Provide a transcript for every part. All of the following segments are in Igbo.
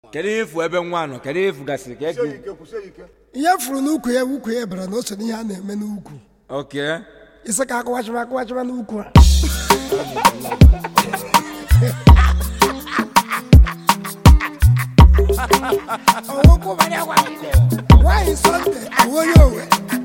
kedu ihe efu ebe nwa nọ kedu ihe efu gasịrị ka eke ihe furu n'ukwu ya ukwu ya bara na o so n'ihe a na-eme n'ukwu oke isi ka akụwachịba akụwachịba n'ukwu a Ọwụkwụ mara gwa nkụ. nwaanyị sọnde bụ onye owe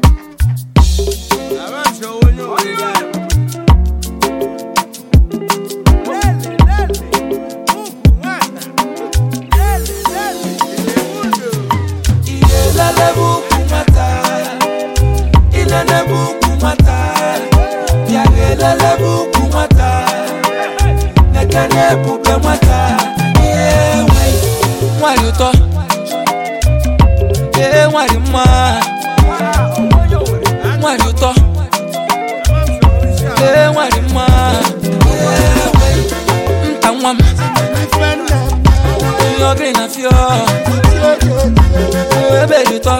ilele bụ ukwu nwata ilele bụ ukwu nwata bịa ga elele bụ ukwu nwata nekene ebube nwata ihe nwe nwanyị ụtọ ee nwanyị mma nwanyị ụtọ ee nwanyị mma ihe nwe nta nwa m ihe ọgịrị na fio ebe dị ụtọ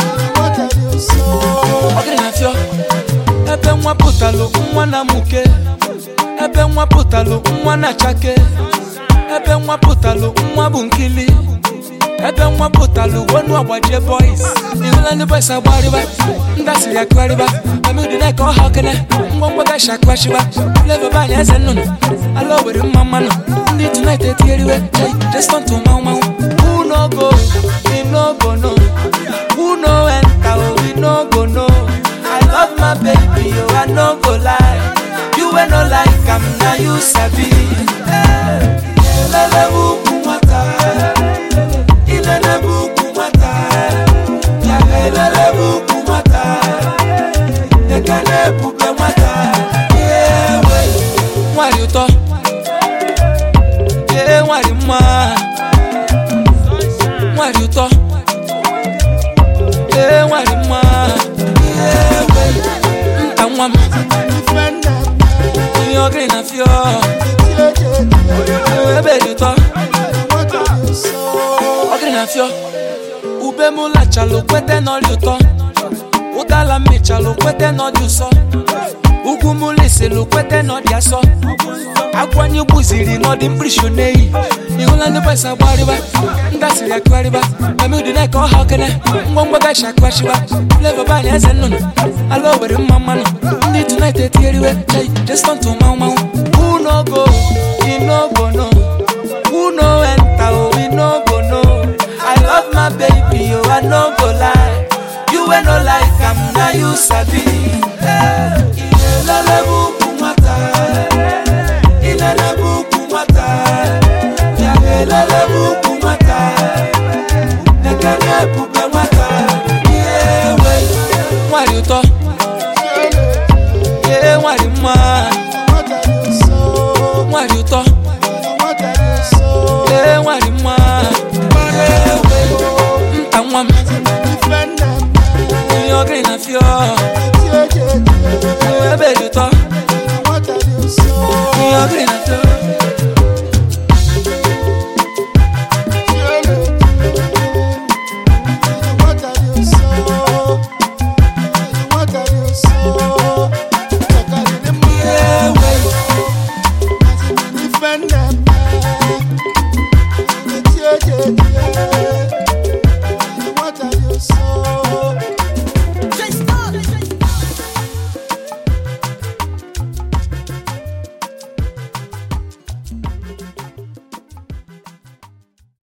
ọgịrị na fio ebe nwa pụtalụ nwa na muke ebe nwa pụtalụ nwa na chake ebe nwa pụtalụ nwa bụ nkili ebe nwa pụtalụ wonu agbajie boys ihụla ndị boys agbarịba ndị asịrị akụgharịba amịdị na ka ọha okene ngwongwo gashi akụghachiba flavor banyị eze nnụnụ ala owere mma mmanụ ndị tonight etigheriwe hey, just turn to manwụ manwụ who no go we no go no who no enter oh, we no go no i love my baby oh i no go lie you wey no like am na you sabi Eh, ilele bụ ukwu nwata ilele bụ ukwu nwata ya ga ilele bụ ukwu nwata ekele ebube nwata ihe we nwanyị ụtọ ee nwanyị mma nwanyị ụtọ ee nwanyị mma ihe we nta nwa m ihe ọgịrị na fio ebe dị ụtọ ọgịrị na fio ube m lachalụ kwete n'ọrịa ụtọ ụdala mmechalụ kwete n'ọdị ụsọ ugwu m lisilụ kwete n'ọdị asọ akwanye gbuziri n'ọdị mkpirisi n'eyi ihụla ndị bọs agbarịba ndị asịrị akụgharịba amịdị na ka ọha okene ngwongwo gachi akụghachiba flevo banyị eze nnụnụ ala owere mma mmanụ ndị tonight etigheriwe chai jestọntụ manwụ manwụ who no go we no go no who no enter